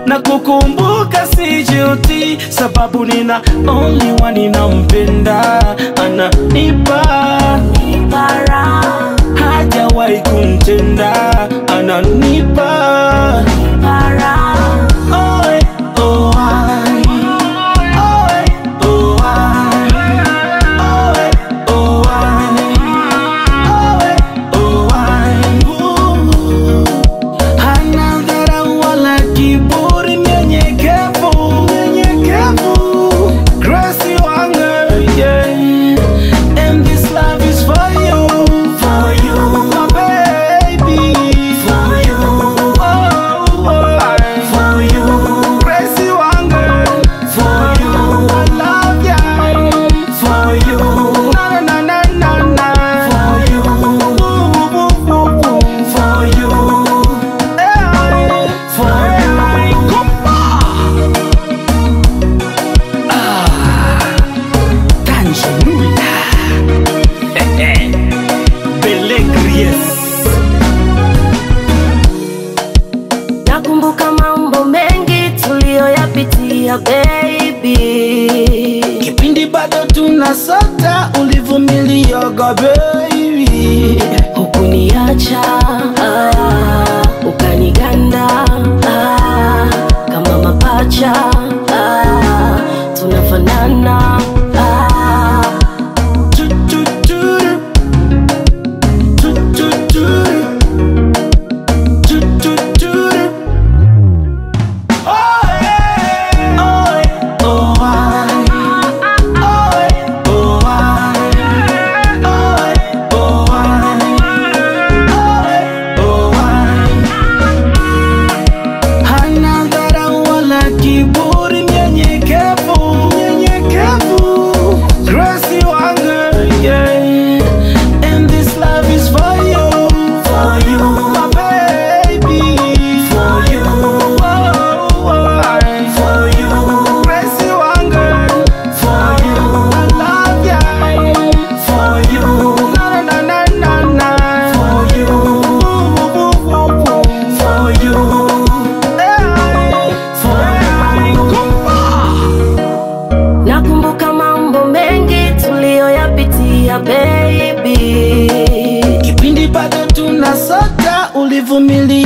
na kukumbuka sijuti, sababu nina only one ninampenda, ananipa Bara, hajawahi kumtenda, ananipa bara, Oe, oh, I. Oe, oh, I. Oe, oh, I. Oe, oh, I. Ooh. Hana dharau wala kiburi, mnyenyekevu, mnyenyekevu. Grace wangu, yeah. And this love is for you, for you, my baby, for you, oh, oh, I- for you. Grace wangu, for you, I love ya, for you, na na na na na, for you, Ooh, ooh, ooh, ooh, for you, eh, for you. Tanzania. Belegries. nakumbuka mambo mengi tuliyoyapitia baby. Kipindi bado tunasota, ulivumilioga baby. Hukuniacha ah, ukaniganda ah, kama mapacha ah, tunafanana ah, Tu, tu, tu. Tu, tu, tu. Tu, tu, tu. Oe, oe, oh, I. Oe, oh, I. Oe, oh, I. Oe, oh, I. Hana dharau wala kiburi, mnyenyekevu, mnyenyekevu. Grace wangu, yeah. And this love is for you, for you, my baby, for you, oh, oh, I- for you. Grace wangu, for you, I love ya, for you, na na na na na, for you, ooh, ooh, ooh, ooh, for you, eh, for you. nakumbuka mambo mengi tuliyoyapitia baby. Kipindi bado tunasota, ulivumilia